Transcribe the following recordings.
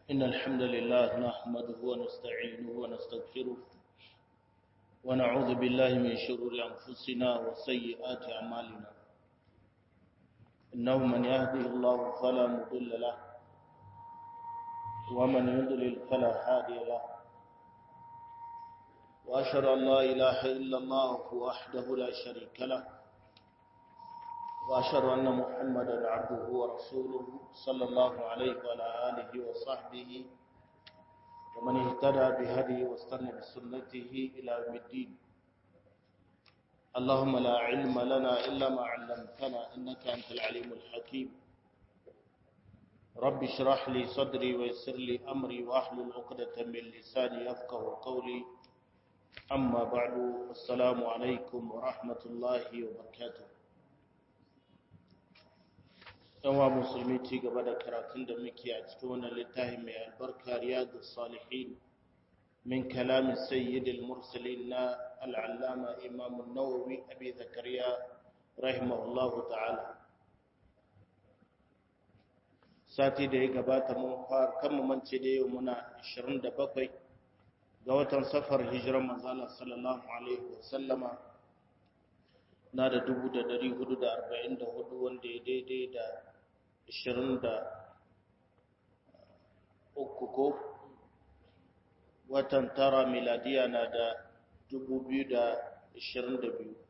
إن الحمد لله نحمده ونستعينه ونستغفره ونعوذ بالله من شرور أنفسنا وسيئات أعمالنا إنه من يهده الله فلا مضل له ومن يضلل فلا هادي له وأشهد أن لا إله إلا الله وحده لا شريك له وأشهد أن محمدا عبده ورسوله صلى الله عليه وعلى آله وصحبه ومن اهتدى بهديه واستنى بسنته إلى يوم الدين اللهم لا علم لنا إلا ما علمتنا إنك أنت العليم الحكيم رب اشرح لي صدري ويسر لي أمري وأحلل عقدة من لساني يفقه قولي أما بعد السلام عليكم ورحمة الله وبركاته yawa musulmi ci gaba da karatun da muke a cikin wannan littafi mai albarka riyadu salihin min kalamin sayyidil mursalin na al'allama imam nawawi abi zakariya rahimahullahu ta'ala sati da ya gabata mun fara kan mance da yau muna 27 ga watan safar hijiran manzala sallallahu alaihi wasallama na da 1444 wanda ya daidai da ishirin da uku ko watan tara miladiya na da dubu biyu da ishirin da biyu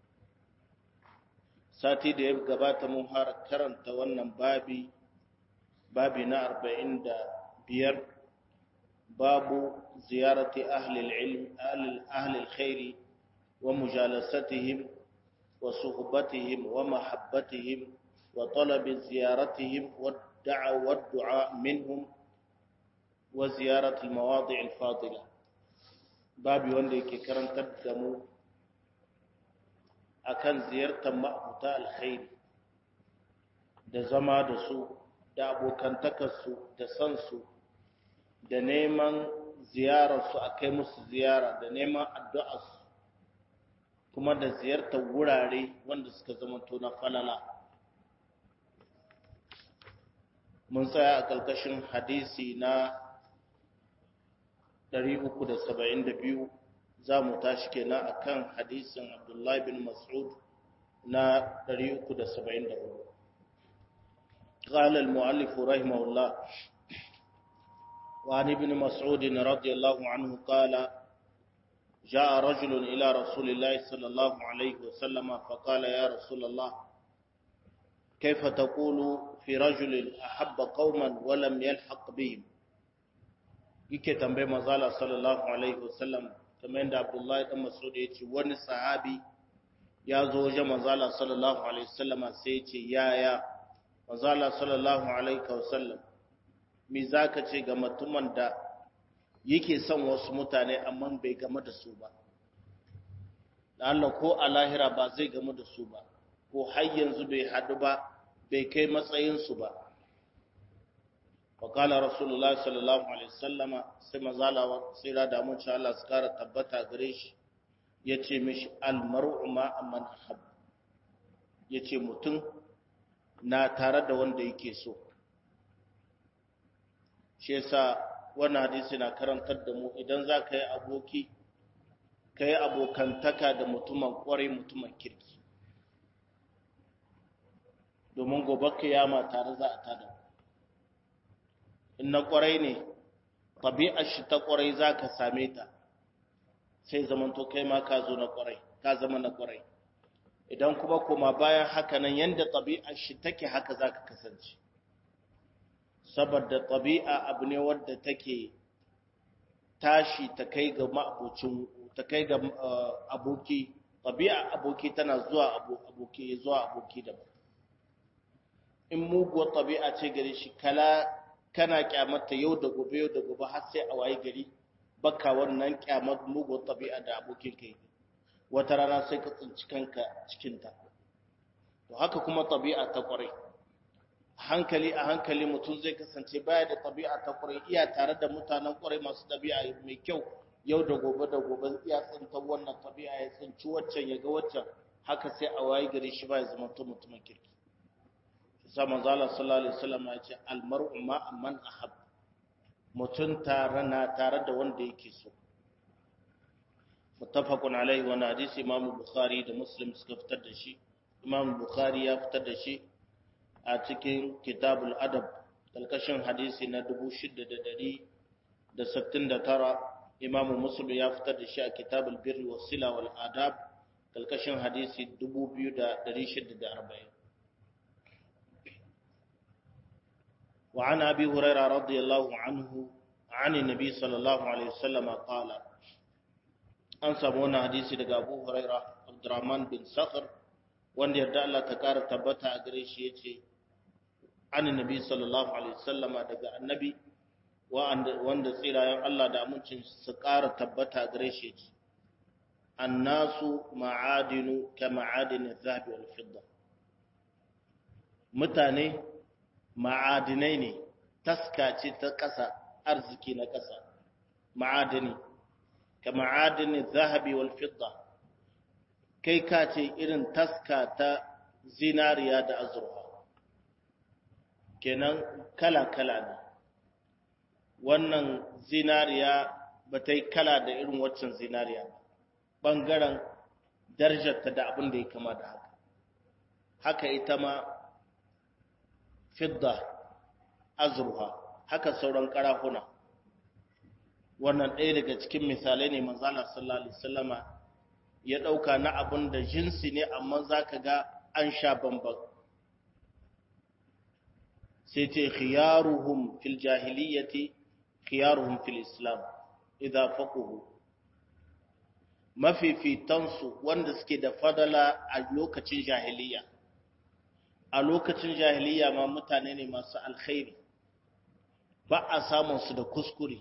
sati da ya gabata mun har karanta wannan babi babi na arba'in da biyar babu ziyarati ahlil ilm ahlil khairi wa mujalasatihim wa suhbatihim wa mahabbatihim وطلب زيارتهم والدعاء والدعاء منهم وزيارة المواضع الفاضلة babi wanda yake karantar da mu akan ziyartar ma'abuta alkhairi da zama da su da abokantakarsu da san su da neman ziyararsu a kai musu ziyara da neman addu'arsu kuma da ziyartar wurare wanda suka zamanto na falala mun tsaya a ƙarƙashin hadisi na 372 za mu tashi kenan a kan hadisin abdullahi bin mas'ud na 374 قال المؤلف رحمه الله وعن ابن مسعود رضي الله عنه قال جاء رجل إلى رسول الله صلى الله عليه وسلم فقال يا رسول الله كيف تقول في رجل أحب قوما ولم يلحق بهم yake tambayi mazala sallallahu alaihi wasallam kamar yadda abdullahi dan mas'ud ya ce wani sahabi ya zo wajen mazala sallallahu alaihi wasallam sai ya ce yaya mazala sallallahu alaihi wasallam me zaka ce ga mutumin da yake son wasu mutane amma bai game da su ba Allah ko a lahira ba zai game da su ba ko har yanzu bai haɗu ba bai kai matsayinsu ba wakala rasulullah sallallahu alaihi sallama sai mazala sai da damun ci Allah su kara tabbata gare shi ya ce mishi almaru ma amman ahab ya ce mutum na tare da wanda yake so shi yasa wannan hadisi na karantar da mu idan za ka yi aboki ka yi abokantaka da mutumin kwarai mutumin kirki domin gobe kiyama tare za a tada in na kwarai ne tabi'ar shi ta kwarai za ka same ta sai zamanto kai ma ka zo na kwarai ka zama na kwarai idan kuma koma bayan haka nan yadda tabi'ar shi take haka za ka kasance saboda tabi'a abu ne wadda take tashi ta kai ga ma'abucin ta kai ga aboki tabi'a aboki tana zuwa aboki zuwa aboki daban in muguwar tabi'a ce gare shi kala kana kyamata yau da gobe yau da gobe har sai a waye gari baka wannan kyamar muguwar tabi'a da abokin kai wata rana sai ka tsinci kanka cikin ta to haka kuma tabi'a ta kwarai hankali a hankali mutum zai kasance baya da tabi'a ta kwarai iya tare da mutanen kwarai masu tabi'a mai kyau yau da gobe da gobe iya tsinta wannan tabi'a ya tsinci waccan ya ga waccan haka sai a waye gari shi ba ya zama mutumin kirki sa manzo Allah sallallahu alaihi wasallam ya ce almar'u ma man ahab mutum tare na tare da wanda yake so muttafaqun alaihi wa hadisi imam bukhari da muslim suka fitar da shi imam bukhari ya fitar da shi a cikin kitabul adab kalkashin hadisi na 6669 imam muslim ya fitar da shi a kitabul birri was sila wal adab kalkashin hadisi 2640 وعن أبي هريرة رضي الله عنه عن النبي صلى الله عليه وسلم قال an samu wannan hadisi daga Abu Huraira Abdurrahman bin Sakhr wanda yarda Allah ta kara tabbata a gare shi yace annabi sallallahu alaihi wasallama daga annabi wanda tsirayen Allah da amincin su kara tabbata a gare shi yace annasu ma'adinu ka ma'adin adh-dhahab wal fidda mutane ma'adinai ne taska ce ta ƙasa arziki na ƙasa ma'adini ka ma'adini zahabi wal fidda kai ka ce irin taska ta zinariya da azurfa kenan kala-kala ne wannan zinariya ba ta yi kala da irin waccan zinariya ba ɓangaren darajarta da abin da ya kama da haka haka ita ma fidda azurfa haka sauran karahuna wannan ɗaya daga cikin misalai ne manzala sallallahu alaihi wasallama ya ɗauka na abin da jinsi ne amma za ka ga an sha bambam sai ce khiyaruhum fil jahiliyyati khiyaruhum fil islam idza faquhu mafifitansu wanda suke da fadala a lokacin jahiliya a lokacin jahiliya ma mutane ne masu alkhairi ba a samun su da kuskure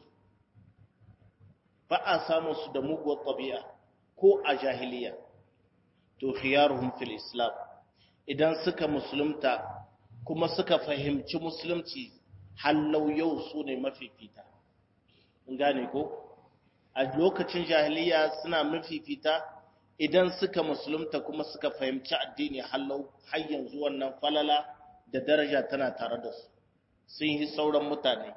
ba a samun su da muguwar ɗabi'a ko a jahiliya to khiyaruhum fil islam idan suka musulunta kuma suka fahimci musulunci hallau yau su ne mafifita in gane ko a lokacin jahiliya suna mafifita idan suka musulunta kuma suka fahimci addini hallau har yanzu wannan falala da daraja tana tare da su sun yi sauran mutane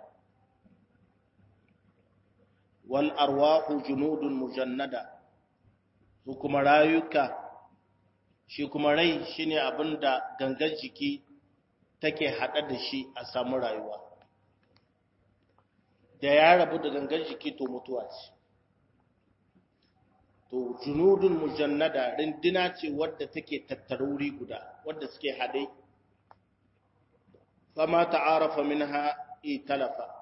wal arwahu junudun mujannada su kuma rayuka shi kuma rai shine abinda gangan jiki take hada da shi a samu rayuwa da ya rabu da gangan jiki to mutuwa ce to junudun mujannada rindina ce wadda take tattaruri guda wadda suke hade fama ta'arafa minha italafa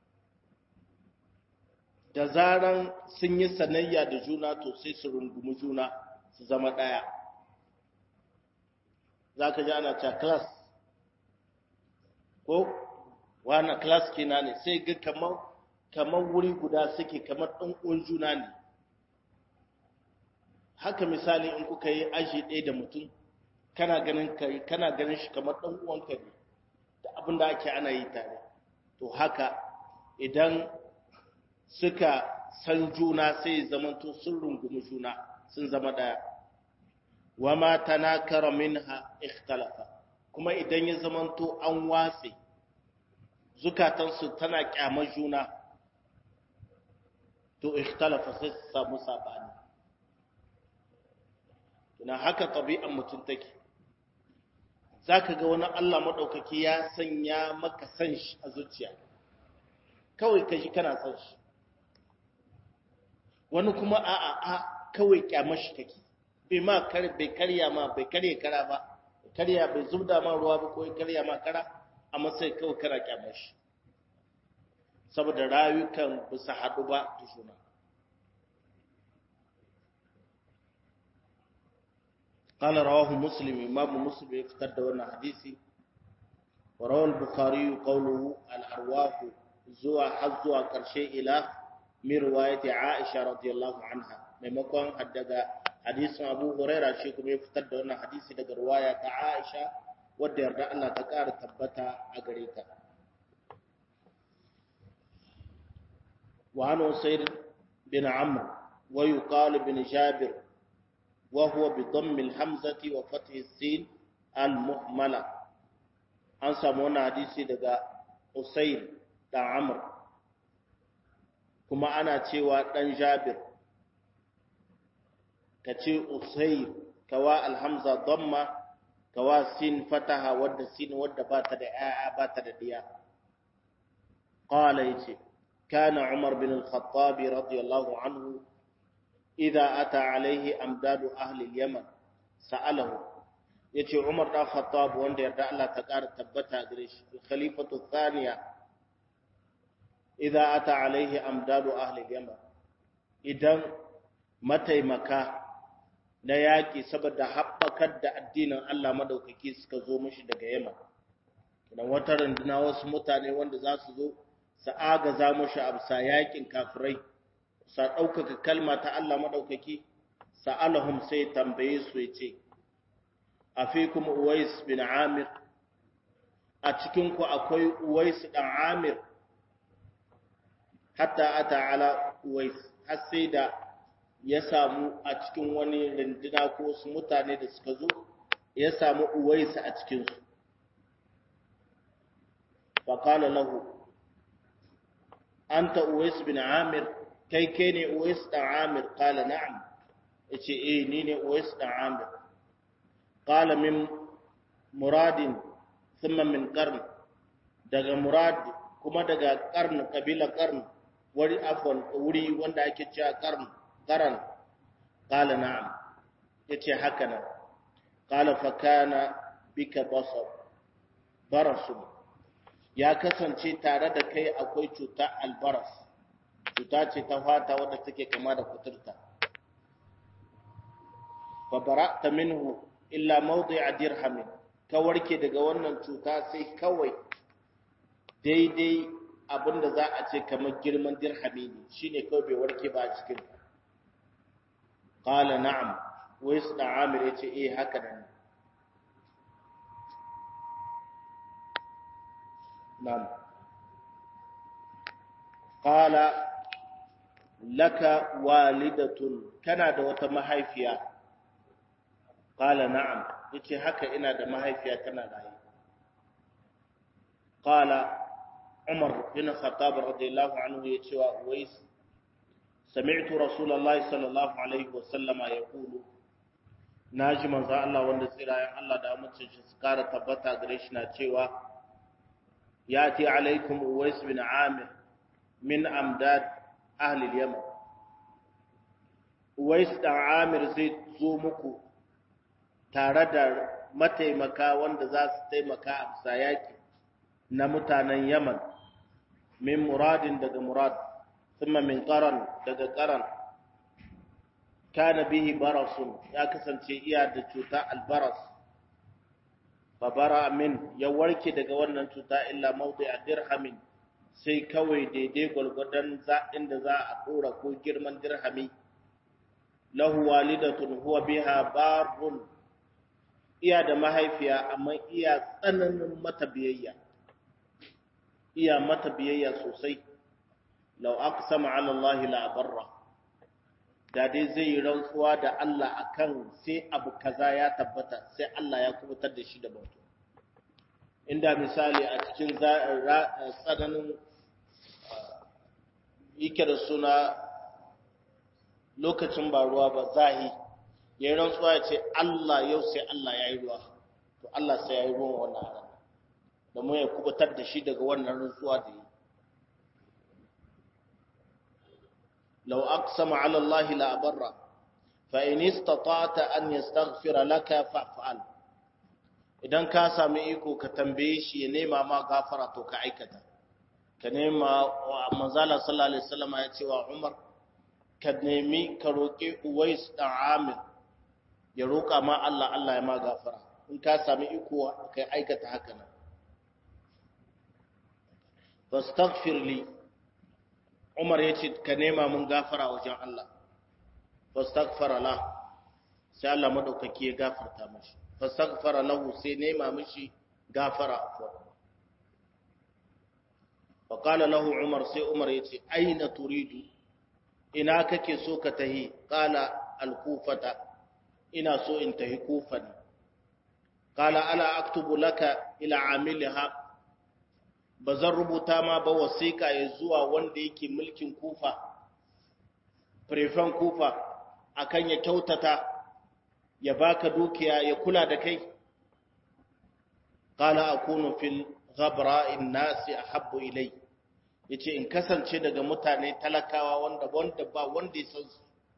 da zaran sun yi sanayya da juna to sai su rungumi juna su zama daya zaka ji ana cewa class ko wani class kina ne sai ga kamar kamar wuri guda suke kamar ɗan uwan juna ne haka misali in kuka yi aji ɗaya da mutum kana ganin kai kana ganin shi kamar ɗan uwanka ne da abin da ake ana yi tare to haka idan suka san juna sai zamanto sun rungumi juna sun zama ɗaya wa ma tanakara minha ikhtalafa kuma idan ya zamanto an watse zukatansu tana kyamar juna to ikhtalafa sai su samu sabani na haka ɗabi'an mutum take za ka ga wani Allah maɗaukaki ya sanya maka san shi a zuciya kawai ka ji kana san shi wani kuma a a a kawai kyamar shi kake bai ma bai karya ma bai karya kara ba karya bai zubda ma ruwa ba ko karya ma kara amma sai kawai kana kyamar shi saboda rayukan bisa haɗu ba da juna قال رواه مسلم امام مسلم يفتر دون حديثي وروى البخاري قوله الارواح زوا حزوا كرشي الى من روايه عائشه رضي الله عنها maimakon daga hadisin Abu Huraira shi kuma ya fitar da wannan hadisi daga riwaya ta Aisha wadda yarda Allah ta ƙara tabbata a gare ta wa an Usayd bin Amr wa yuqal bin Jabir وهو بضم الحمزة وفتح السين المهملة an samu wannan hadisi daga Usair da Amr kuma ana cewa ɗan jabir ka ce usair kawa alhamza damma kawa sin fataha wadda sin wadda ba ta da ‘ya'ya ba ta da ɗiya ƙala ya ce kana umar bin al-khattabi radiyallahu anhu idza ata alaihi amdadu ahli yaman sa'alahu yace umar da khattab wanda yarda Allah ta ƙara tabbata gare shi khalifatu thaniya idza ata alaihi amdadu ahli yaman idan mataimaka na yaƙi saboda haɓakar da addinin Allah madaukaki suka zo mishi daga Yaman. Idan wata runduna wasu mutane wanda za su zo su agaza mishi a bisa yaƙin kafirai, sa ɗaukaka kalma ta Allah madaukaki, sa'alahum sai tambaye su ya ce, A fi kuma Uwais bin Amir, a cikinku akwai Uwais ɗan Amir, hatta ata ala Uwais, har sai da ya samu a cikin wani rinduna ko wasu mutane da suka zo ya samu uwaisa a cikinsu faƙala lahu an ta uwais bin amir kai kai ne uwais ɗan amir ƙala na'am ya ce eh ni ne uwais ɗan amir ƙala min muradin thumma min ƙarni daga murad kuma daga ƙarni ƙabila ƙarni wuri afon wuri wanda ake cewa ƙarni قرن قال نعم yace haka nan qala fa kana bika basar barasun ya kasance tare da kai akwai cuta albaras cuta ce ta fata wadda take kama da kuturta fa bara'ta minhu illa mawdi'a dirhamin ka warke daga wannan cuta sai kawai daidai abinda za a ce kamar girman dirhami ne shine kawai bai warke ba a cikin Ƙala na'am, wai su da Amir ya ce, "Eh, haka nan." Na'am. Ƙala, laka walidatun, kana da wata mahaifiya. Ƙala na'am, ya ce, "Haka ina da mahaifiya tana rayu." Ƙala, Umar bin Khattab radiyallahu anhu ya ce wa Uwais, سمعت رسول الله صلى الله عليه وسلم يقول naji manzo Allah wanda tsirayen Allah da amincin shi su kara tabbata gare shi na cewa yati alaikum uwais bin amir min amdad ahli yaman uwais dan amir zai zo muku tare da mataimaka wanda za su taimaka a bisa yaki na mutanen yaman min muradin daga murad ثم من قرن daga قرن kana bihi barasun ya kasance iya da cuta albaras babara min ya warke daga wannan cuta illa mawdi'a dirhamin sai kawai daidai gwargwadon za inda za a dora ko girman dirhami lahu walidatun huwa biha barun iya da mahaifiya amma iya tsananin mata biyayya iya mata biyayya sosai lau aqsama ala Allah la barra da dai zai yi rantsuwa da Allah akan sai abu kaza ya tabbata sai Allah ya kubutar da shi da bauta inda misali a cikin tsananin yake da suna lokacin ba ruwa ba zahi ya yi rantsuwa ya ce Allah yau sai Allah ya yi ruwa to Allah sai ya yi ruwan wannan rana da mu ya kubutar da shi daga wannan rantsuwa da yi لو أقسم على الله لا أبره فإن استطعت أن يستغفر لك فافعل idan ka sami iko ka tambaye shi ya nema ma gafara to ka aikata ka nema wa manzala sallallahu alaihi wasallam ya ce wa Umar ka nemi ka roƙi Uwais dan Amir ya roƙa ma Allah Allah ya ma gafara in ka sami iko ka aikata haka nan fastaghfir li Umar ya ce ka nema mun gafara wajen Allah fastaghfara la sai Allah madaukaki ya gafarta mashi fastaghfara lahu sai nema mishi gafara afwa fa qala lahu Umar sai Umar ya ce aina turidu ina kake so ka tahi qala al-kufata ina so in tahi kufa ne qala ala aktubu laka ila amilha ba zan rubuta ma ba wasiƙa ya zuwa wanda yake mulkin kufa prefen kufa akan ya kyautata ya baka dukiya ya kula da kai qala akunu fil ghabra'in nasi ahabbu ilay yace in kasance daga mutane talakawa wanda wanda ba wanda ya san su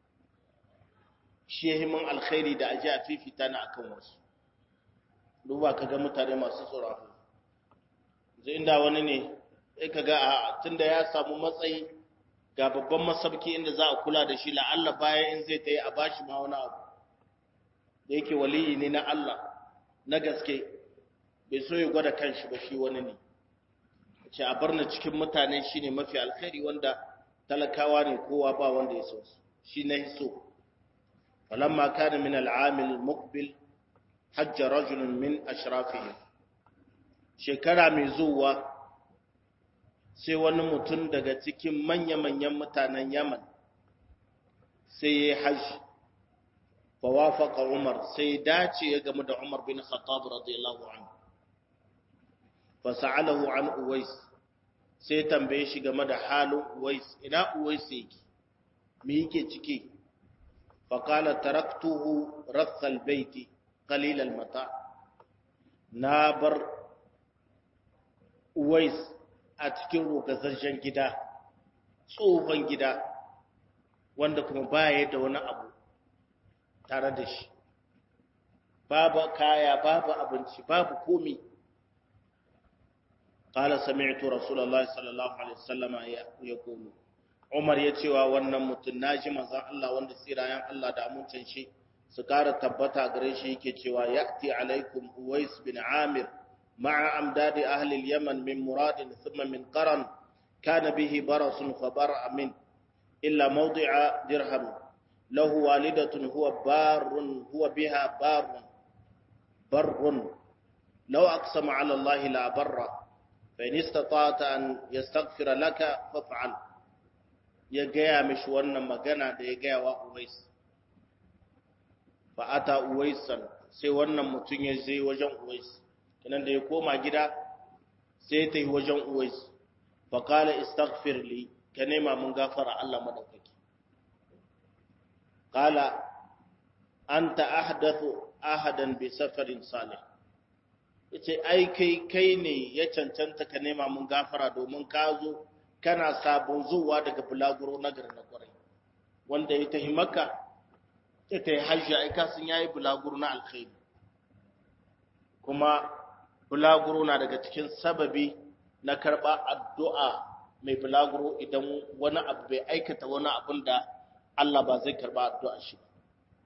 shi yahimin alkhairi da aje a fifita na akan wasu duba kaga mutane masu tsoron zai inda wani ne sai kaga a tunda ya samu matsayi ga babban masabki inda za a kula da shi la'alla bayan in zai tayi a bashi ma wani abu da yake waliyi ne na Allah na gaske bai so ya gwada kanshi ba shi wani ne ce a barna cikin mutane shine mafi alkhairi wanda talakawa ne kowa ba wanda ya so shi na so falamma kana min al'amil muqbil hajja rajulun min ashrafihim shekara mai zuwa sai wani mutum daga cikin manya-manyan mutanen yaman sai ya yi hajji fa wafaka umar sai dace ya gamu da umar bin khattab radiyallahu anhu fa sa'alahu an uwais sai tambaye shi game da halin uwais ina uwais yake me yake ciki fa qala taraktuhu rathal baiti qalil al mata na bar uwais a cikin rogazarjen gida tsohon gida wanda kuma baya da wani abu tare da shi babu kaya babu abinci babu komi qala sami'tu rasulullahi sallallahu alaihi wasallama yaqulu Umar ya cewa wannan mutum naji manzon Allah wanda tsirayen Allah da amincin shi su kara tabbata gare shi yake cewa ya'ti alaikum Uwais bin Amir مع أمداد أهل اليمن من مراد ثم من قرن كان به برص فبرأ منه إلا موضع درهم له والدة هو بار هو بها بار بر لو أقسم على الله لا بر فإن استطعت أن يستغفر لك فافعل ya gaya mishi wannan magana da ya gaya wa Uwais fa ata Uwaisan sai wannan mutum ya je wajen Uwais kenan da ya koma gida sai ta yi wajen Uwais fa qala istaghfir li ka nema mun gafara Allah madaukaki qala anta ahdathu ahadan bi safarin salih yace ai kai kai ne ya cancanta ka nema mun gafara domin ka zo kana sabon zuwa daga bulaguro na garin kwarai wanda ya tahi maka ya tahi hajji ai kasan yayi bulaguro na alkhairi kuma bulaguro na daga cikin sababi na karba addu'a mai bulaguro idan wani abu bai aikata wani abun da Allah ba zai karba addu'a shi ba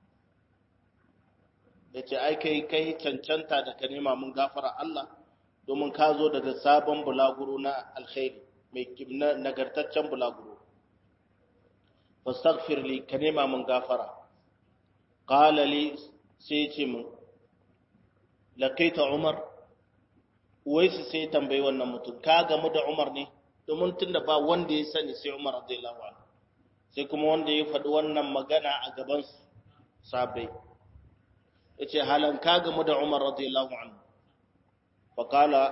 yace ai kai kai cancanta da ka nema mun gafara Allah domin ka zo daga sabon bulaguro na alkhairi mai nagartaccen bulaguro fastaghfir li ka nema mun gafara qala li sai ce mun laqaita umar waisu sai tambayi wannan mutum ka gamu da umar ne domin tunda ba wanda ya sani sai umar radiyallahu anhu sai kuma wanda ya faɗi wannan magana a gaban sabai yace halan ka gamu da umar radiyallahu anhu faqala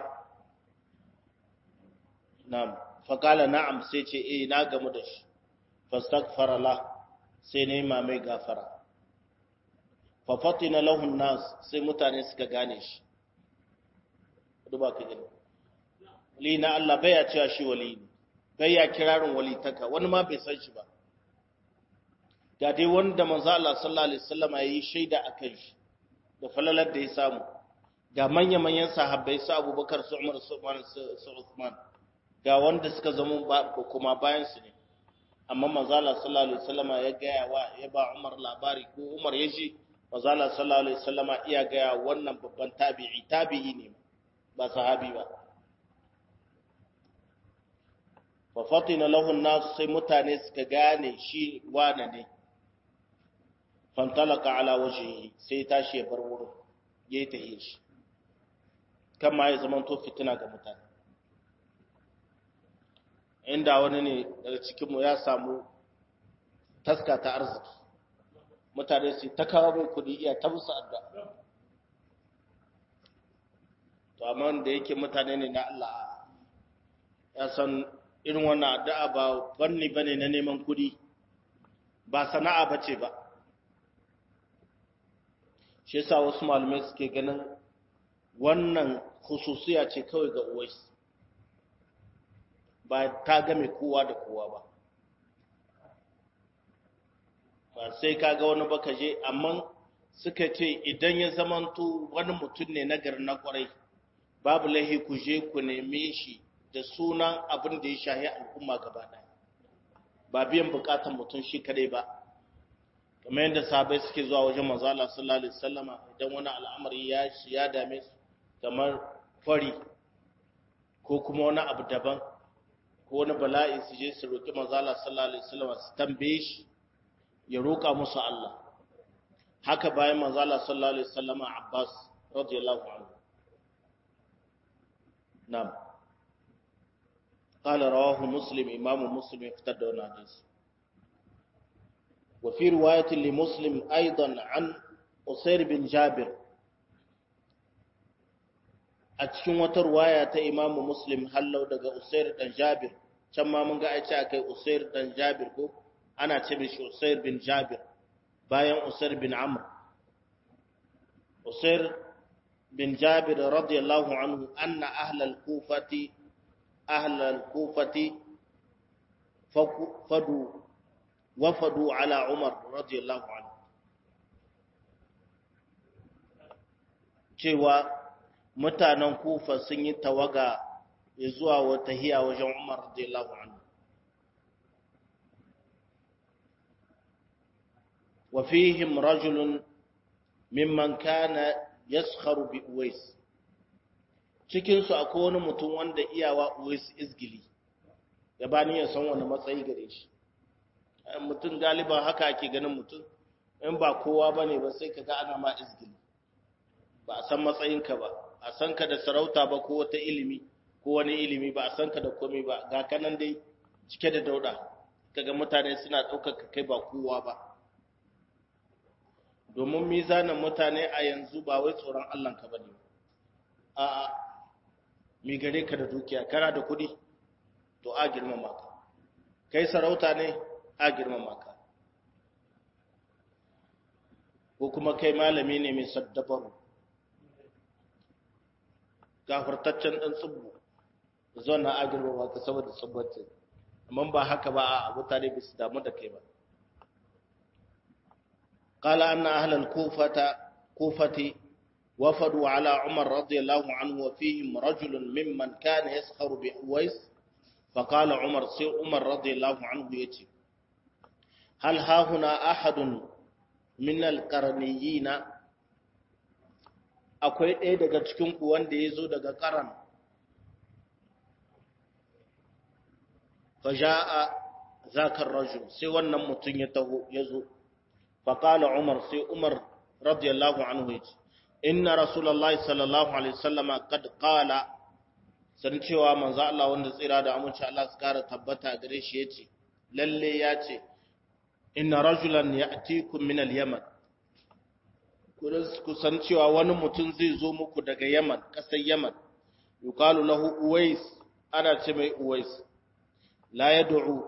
na'am faƙala na'am sai ce eh na gamu da shi fastaghfara la sai ne ma mai gafara fa fatina lahu nas sai mutane suka gane shi duba ka gani li na Allah bai ya cewa shi wali ne bai ya kirarin wali taka wani ma bai san shi ba ga dai wanda manzo Allah sallallahu alaihi wasallam ya yi shaida akan shi da falalar da ya samu ga manya manyan sahabbai su Abubakar su Umar su Umar su Uthman ga wanda suka zama kuma bayansu ne amma manzala sallallahu alaihi wasallama ya gaya wa ya ba Umar labari ko Umar ya ji manzala sallallahu alaihi wasallama iya gaya wannan babban tabi'i tabi'i ne ba sahabi ba fa fatina lahu an-nas sai mutane suka gane shi wane ne fantalaka ala wajhihi sai tashi ya bar wurin yayi tahiyyar shi kama ya zama to fitina ga mutane inda wani ne daga cikinmu ya samu taska ta arziki mutane su ta kawo mai kudi iya ta musu adda to amma da yake mutane ne na Allah ya san irin wannan addu'a ba fanni bane na neman kudi ba sana'a bace ba shi yasa wasu malamai suke ganin wannan khususiya ce kawai ga uwais ba ta game kowa da kowa ba ba sai ka ga wani baka je amma suka ce idan ya zamanto wani mutum ne na gari na kwarai babu lahi ku je ku neme shi da sunan abin da ya shahi al'umma gaba ɗaya ba biyan bukatan mutum shi kadai ba kamar yadda sahabbai suke zuwa wajen manzo Allah sallallahu alaihi wasallama idan wani al'amari ya ya dame su kamar fari ko kuma wani abu daban ko wani bala'i su je su roki manzo Allah sallallahu alaihi wasallama su tambaye shi ya roka musu Allah haka bayan manzo Allah sallallahu alaihi wasallama Abbas radiyallahu anhu na'am قال رواه مسلم إمام مسلم افتدى حديث وفي رواية لمسلم أيضا عن أسير بن جابر أتشن وترواية إمام مسلم هل لو دقى أسير بن جابر كما من قاعد أكي أسير بن جابر كو أنا تمش أسير بن جابر باين أسير بن عمرو أسير بن جابر رضي الله عنه أن أهل الكوفة أهل الكوفة فدوا وفدوا على عمر رضي الله عنه cewa mutanen kufa sun yi tawaga zuwa wata hiya wajen umar radiyallahu anhu wa fihim rajulun mimman kana yaskharu bi uwais cikinsu akwai wani mutum wanda iyawa uwais izgili ya bani ya san wani matsayi gare shi mutum galiban haka ake ganin mutum in ba kowa ba ne ba sai ka ga ana ma izgili ba a san matsayinka ba a san ka da sarauta ba ko wata ilimi ko wani ilimi ba a san ka da komai ba ga kanan dai cike da dauda kaga mutane suna ɗaukaka kai ba kowa ba domin mizanin mutane a yanzu ba wai tsoron Allahnka ba ne a'a mi gare ka da dukiya kana da kuɗi to a girmama ka kai sarauta ne a girmama ka ko kuma kai malami ne mai saddabaru gafartaccen ɗan tsubbu zuwa na a girmama ka saboda tsubbacin amma ba haka ba a mutane ba su damu da kai ba قال أن أهل الكوفة كوفة وفدوا على عمر رضي الله عنه وفيهم رجل ممن كان يسخر بأويس فقال عمر سي عمر رضي الله عنه يتي هل ها هنا أحد من القرنيين akwai ɗaya daga cikinku wanda ya zo daga ƙaran faja'a zakar rajul sai wannan mutum ya taho ya zo faƙala umar sai umar radiyallahu anhu ya ce inna rasulullahi sallallahu alaihi wasallama kad qala san cewa manzo Allah wanda tsira da aminci Allah su kara tabbata gare shi yace lalle ya ce inna rajulan ya'tikum min al-yaman ku san cewa wani mutum zai zo muku daga Yaman kasar Yaman yuqalu lahu Uwais ana ce mai Uwais la yad'u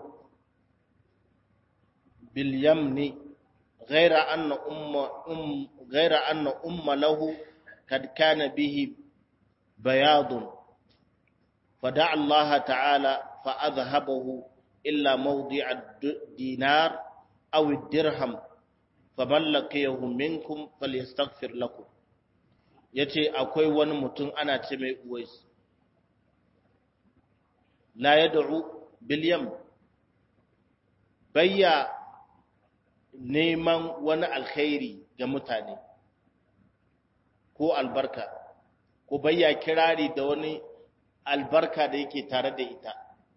bil yamni ghayra anna umma um ghayra anna umma lahu kad kana bihi bayadun فدعا الله تعالى فأذهبه إلا موضع الدينار أو الدرهم فمن لقيه منكم فليستغفر لكم yace akwai wani mutum ana ce mai uwais la yad'u bil yam bayya neman wani alkhairi ga mutane ko albarka ko bayya kirari da wani albarka da yake tare da ita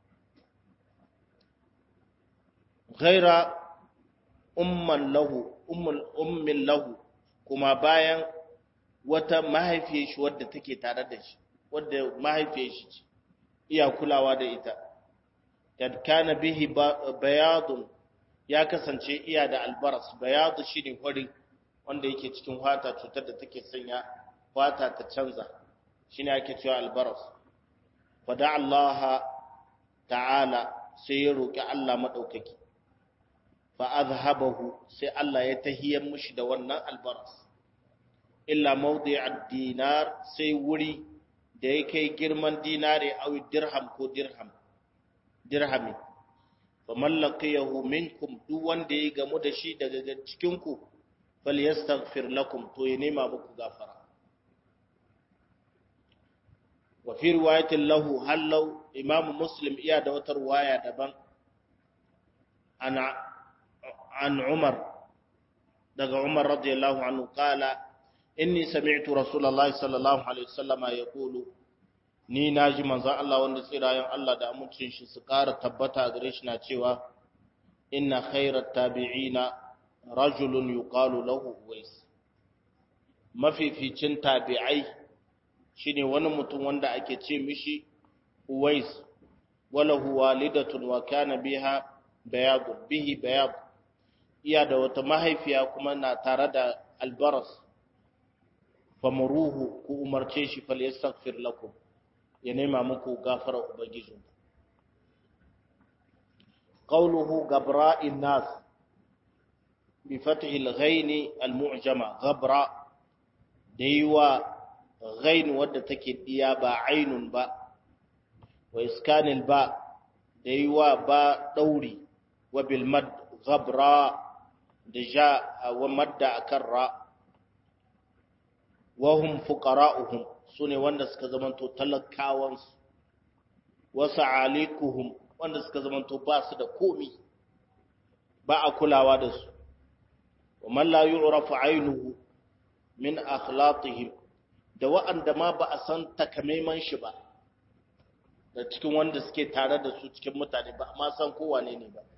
ghaira umman lahu ummin lahu kuma bayan wata mahaifiyar shi wadda take tare da shi wadda mahaifiyar shi ce iya kulawa da ita kad kana bihi bayadun ya kasance iya da albaras bayadu shine hori wanda yake cikin fata cutar da take sanya fata ta canza shine ake cewa albaras fada Allah ta'ala sai ya roki Allah madaukaki fa azhabahu sai Allah ya tahiyar mushi da wannan albaras illa mawdi'ad dinar sai wuri da ya kai girman dinare aw dirham ko dirham dirhami fa mallaqiyahu minkum duk wanda ya gamu da shi daga cikin ku falyastaghfir lakum to ya nema muku gafara wa fi riwayatin lahu hallau imam muslim iya da wata riwaya daban ana an umar daga umar radiyallahu anhu qala inni sami'tu rasulullahi sallallahu alaihi wasallama yaqulu ni naji manzon Allah wanda tsirayen Allah da amincin shi su ƙara tabbata gare shi na cewa inna khairat tabi'ina rajulun yuqalu lahu uwais mafificin tabi'ai shine wani mutum wanda ake ce mishi uwais walahu walidatun wa kana biha bayad bihi bayad iya da wata mahaifiya kuma na tare da albaras famuruhu ku umarce shi fal yastaghfir lakum ya nema muku gafara ubangijin qawluhu gabra'in nas bi fathi al-ghain al-mu'jama gabra daiwa ghain wadda take diya ba ainun ba wa iskanil ba daiwa ba dauri wa bil mad gabra da ja wa madda akan ra wahum fuqara'uhum sune wanda suka zamanto talakawansu wasu alikuhum wanda suka zamanto ba su da komi ba a kulawa da su wa man la yu'rafu aynuhu min akhlaqihim da wa'anda ma ba a san takamaiman shi ba da cikin wanda suke tare da su cikin mutane ba ma san ko wane ne ba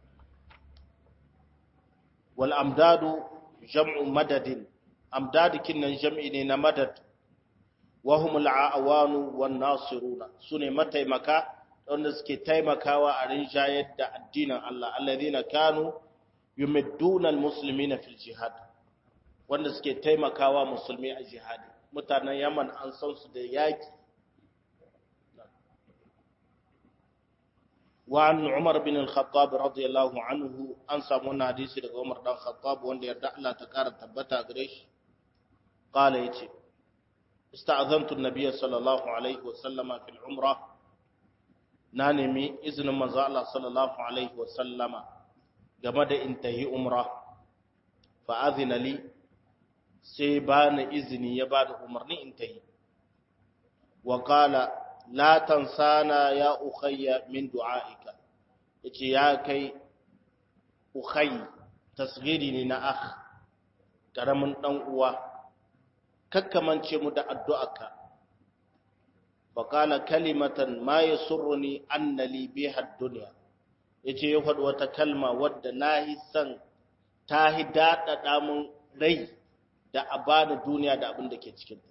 wal amdadu jam'u madadin amdadikin nan jam'i ne na madad wa humul aawanu wan nasiruna sune mataimaka wanda suke taimakawa a rinjayar da addinin Allah alladhina kanu yumidduna almuslimina fil jihad wanda suke taimakawa musulmi a jihadi mutanen Yaman an san su da yaki wa an Umar bin al-Khattab radiyallahu anhu an samu wannan hadisi daga Umar dan Khattab wanda yarda Allah ta kara tabbata gare shi قال يتي استأذنت النبي صلى الله عليه وسلم في العمرة نانمي إذن مزا الله صلى الله عليه وسلم جمد انتهي عمرة فأذن لي سيبان إذني يبان عمرني انتهي وقال لا تنسانا يا أخي من دعائك يتي يا كي أخي تصغيري لنا أخ كرمن أنقوى kakkamance mu da addu'arka faƙala kalimatan ma ya surruni annali biha duniya ya ce ya faɗi wata kalma wadda na yi san ta yi daɗaɗa mun rai da a bani duniya da abin da ke cikinta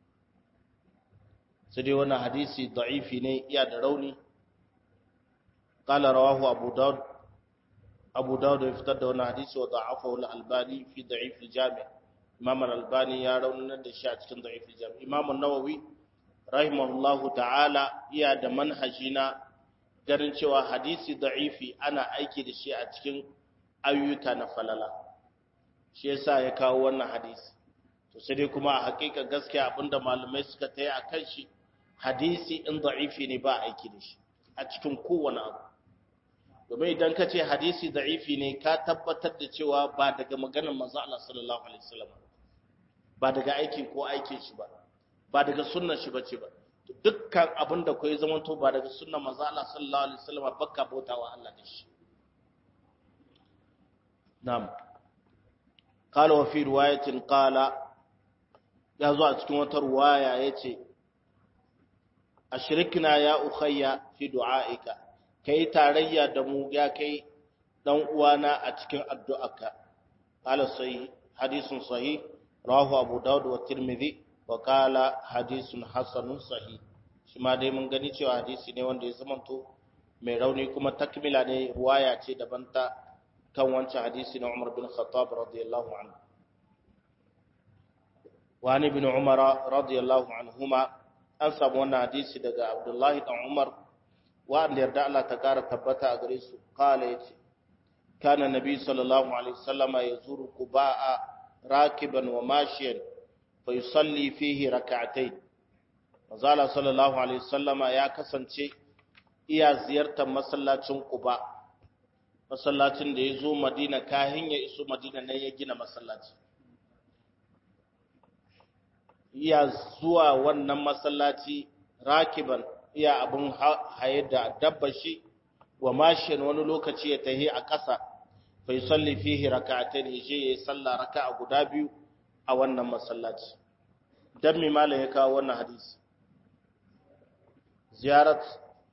sai dai wani hadisi da'ifi ne iya da rauni ƙala rawahu abu daud abu daud ya fitar da wani hadisi wa da'afahu al-albani fi da'if al-jami' imam al-albani ya raunar da shi a cikin da'if al-jami' imam an-nawawi rahimahullahu ta'ala iya da manhaji na ganin cewa hadisi da'ifi ana aiki da shi a cikin ayyuka na falala shi yasa ya kawo wannan hadisi to sai dai kuma a hakika gaskiya abinda malamai suka tayi akan shi hadisi in da'ifi ne ba aiki da shi a cikin kowane abu domin idan ka ce hadisi da'ifi ne ka tabbatar da cewa ba daga maganar manzo Allah sallallahu alaihi wasallam ba daga aikin ko aikin shi ba ba daga sunnar shi bace ba dukkan abin da koyi zaman to ba daga sunnar manzo Allah sallallahu alaihi wasallam bakka bautawa Allah da shi na'am qala wa fi riwayatin qala ya zo a cikin wata riwaya yace ashrikna ya ukhayya fi du'aika kai tarayya da mu ya kai dan uwana a cikin addu'arka qala sahih hadithun sahih rawahu abu daud wa tirmidhi wa qala hadithun hasanun sahih shi ma dai mun gani cewa hadisi ne wanda ya zamanto mai rauni kuma takmila ne ruwaya ce daban ta kan wancan hadisi na Umar bin Khattab radiyallahu anhu wa ni bin Umar radiyallahu anhuma an samu wannan hadisi daga Abdullahi dan Umar wa'anda yarda Allah ta kara tabbata a gare su kala yace kana nabi sallallahu alaihi wasallama yazuru quba'a rakiban wa mashiyan fa yusalli fihi rak'atayn manzala sallallahu alaihi wasallama ya kasance iya ziyartar masallacin quba masallacin da ya zo madina kahin ya iso madina ne ya gina masallaci iya zuwa wannan masallaci rakiban iya abin haye da dabba shi wa mashin wani lokaci ya tahi a ƙasa fa yusalli fihi rak'atayn yaje yayi sallah raka'a guda biyu a wannan masallaci dan mi malam ya kawo wannan hadisi ziyarat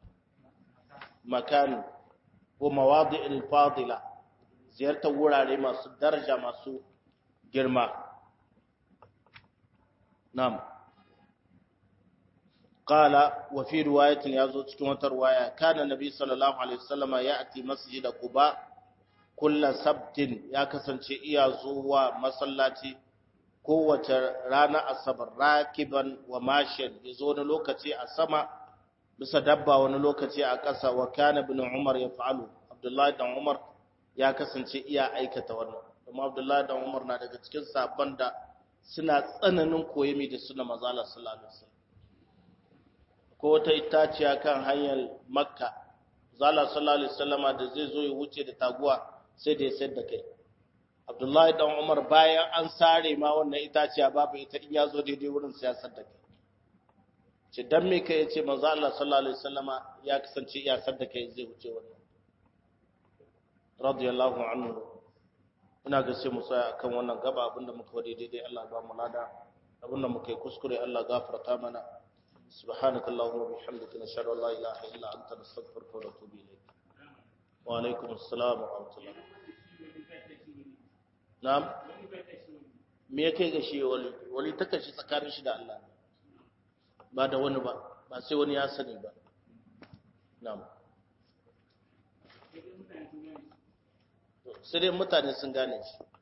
makan wa mawadi'il fadila ziyartar wurare masu daraja masu girma na'am قال وفي رواية يازو cikin wata riwaya kana nabi sallallahu alaihi wasallam ya'ti masjid quba kull sabtin ya kasance iya zuwa masallaci kowace rana asabar rakiban wa mashin yazo wani lokaci a sama bisa dabba wani lokaci a ƙasa wa kana ibn umar ya fa'alu abdullahi dan umar ya kasance iya aikata wannan kuma abdullahi dan umar na daga cikin sabon da suna tsananin koyimi da suna mazala sallallahu alaihi wasallam ko wata itaciya kan hanyar makka zala sallallahu alaihi wasallama da zai zo ya wuce da taguwa sai da ya sayar da kai abdullahi dan umar bayan an sare ma wannan itaciya babu ita in ya zo daidai wurin siyasar da kai ce dan me kai yace manzo Allah sallallahu alaihi wasallama ya kasance ya sadda kai zai wuce wannan radiyallahu anhu ina ga sai mu tsaya akan wannan gaba abinda muka wade daidai Allah ba mu lada abinda muka yi kuskure Allah gafarta mana سبحانك اللهم وبحمدك نشهد ان لا اله الا انت نستغفرك ونتوب اليك وعليكم السلام ورحمه الله نعم me yake ga shi wali wali ta kashi tsakanin shi da Allah ba da wani ba ba sai wani ya sani ba na'am sai dai mutane sun gane shi